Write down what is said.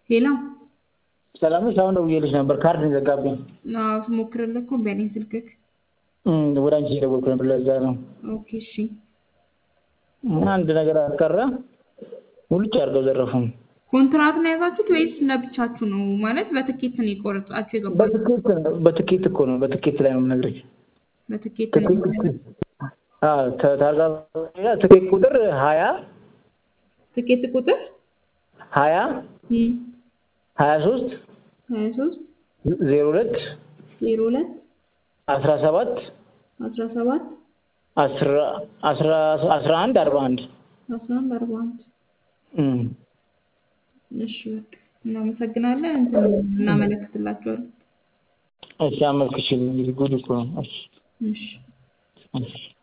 ሄሎ ሰላም ነሽ? አሁን ደውዬልሽ ነበር ካርድ ነው የዘጋብኝ። አዎ ስሞክርልህ እኮ እምቢ አለኝ ስልክህ። እም፣ ወደ አንቺ እየደወልኩ ነበር ለዛ ነው። ኦኬ እሺ። አንድ ነገር አልቀረ ሙልጭ አድርገው ዘረፉን። ኮንትራት ነው የያዛችሁት ወይስ ለብቻችሁ ነው? ማለት በትኬት ነው የቆረጣችሁ የገባችሁት? በትኬት ነው በትኬት እኮ ነው በትኬት ላይ ነው የምነግርሽ። በትኬት ነው ትኬት አዎ ተ- ታርጋ ትኬት ቁጥር ሀያ ትኬት ቁጥር ሀያ እም፣ ሀያ ሶስት ሀያ ሶስት ዜሮ ሁለት ዜሮ ሁለት አስራ ሰባት አስራ ሰባት አስራ አስራ አስራ አንድ አርባ አንድ አስራ አንድ አርባ አንድ እም። እሺ በቃ እናመሰግናለን። እንትን እናመለክትላችኋለን። እሺ አመልክችልኝ እንግዲህ ጉድ እኮ ነው። እሺ እሺ እሺ